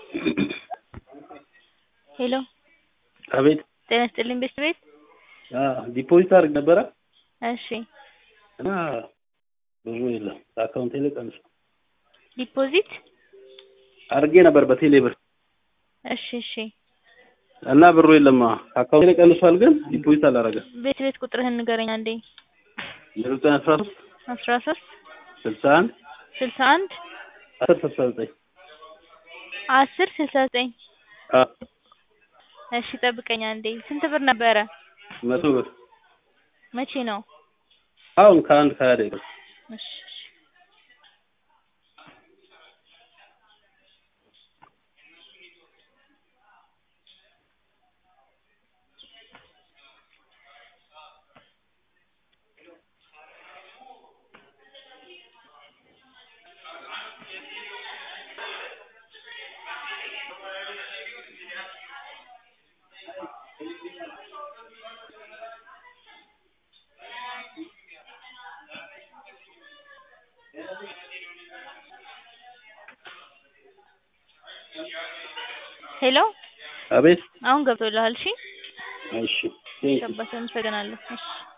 ሄሎ አቤት ጤና ይስጥልኝ ቤት ቤት ዲፖዚት አድርግ ነበረ እሺ እና ብሩ የለም ከአካውንቴ ላይ ቀንሷል። ዲፖዚት አድርጌ ነበር በቴሌ ብር እሺ እሺ እና ብሩ የለም ከአካውንቴ ላይ ቀንሷል፣ ግን ዲፖዚት አላደረገም። ቤት ቤት ቁጥርህን ንገረኝ አንዴ ዘጠኝ አስራ ሶስት አስራ ሶስት ስልሳ አንድ ስልሳ አንድ አስር ስልሳ ዘጠኝ አስር ስልሳ ዘጠኝ እሺ ጠብቀኝ አንዴ ስንት ብር ነበረ መቶ ብር መቼ ነው አሁን ከአንድ ከሀያ ደቂቃ እሺ እሺ ሄሎ አቤት አሁን ገብቶልሃል እሺ እሺ ሸባት አመሰግናለሁ እሺ